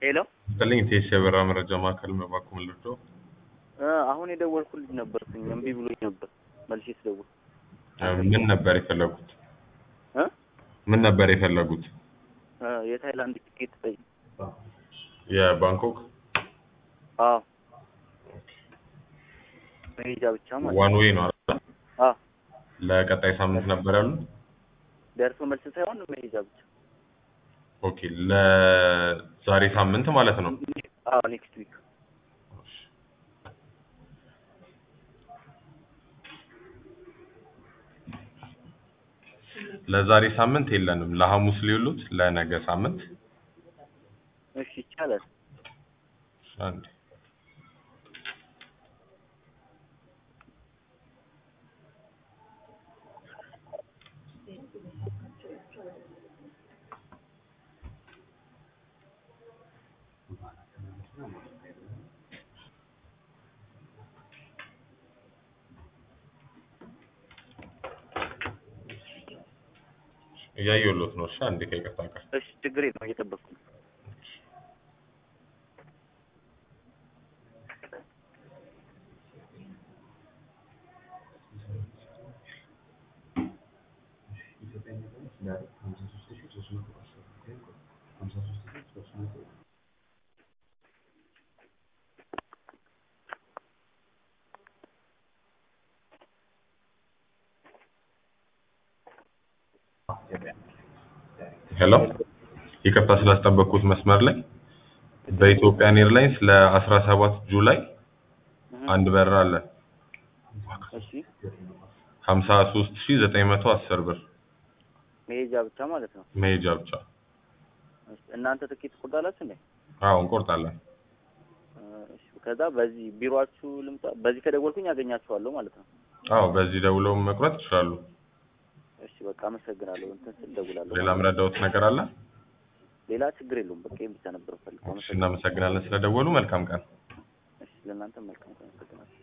ሄሎ ይስጥልኝ ቴስ የበራ መረጃ ማዕከል መባኩ ምልዶ እ አሁን የደወልኩልኝ ነበርኩኝ እምቢ ብሎኝ ነበር መልሼ ስደውል ምን ነበር የፈለጉት? እ ምን ነበር የፈለጉት? እ የታይላንድ ቲኬት ጠይቅ የባንኮክ አዎ መሄጃ ብቻ ማለት ዋን ዌይ ነው አይደል? አዎ ለቀጣይ ሳምንት ነበር ያሉት? ደርሶ መልስ ሳይሆን መሄጃ ብቻ ኦኬ ለዛሬ ሳምንት ማለት ነው። አዎ ኔክስት ዊክ ለዛሬ ሳምንት የለንም። ለሐሙስ ሊውሉት ለነገ ሳምንት እሺ ይቻላል አንድ እያየሁሎት ነው። እሺ አንዴ ከይቅርታ ጋር እሺ ችግር የለውም እየጠበቅኩ ነው ሄሎ ይቅርታ ስላስጠበቅኩት መስመር ላይ በኢትዮጵያን ኤርላይንስ ለ17 ጁላይ እህ፣ አንድ በረራ አለ እሺ 53910 ብር መሄጃ ብቻ ማለት ነው መሄጃ ብቻ። እሺ፣ እናንተ ትኬት ትቆርጣላችሁ እንዴ አዎ እንቆርጣለን። እ፣ እሺ ከዛ በዚህ ቢሮአችሁ ልምጣ በዚህ ከደወልኩኝ አገኛችኋለሁ ማለት ነው አዎ በዚህ ደውለው መቁረጥ ይችላሉ። እሺ በቃ አመሰግናለሁ እንትን ስል እደውላለሁ ሌላ ምረዳውት ነገር አለ? ሌላ ችግር የለውም በቃ ይሄን ብቻ ነበር ፈልገው እሺ እናመሰግናለን ስለደወሉ። መልካም ቀን። እሺ ለእናንተ መልካም ቀን አመሰግናለሁ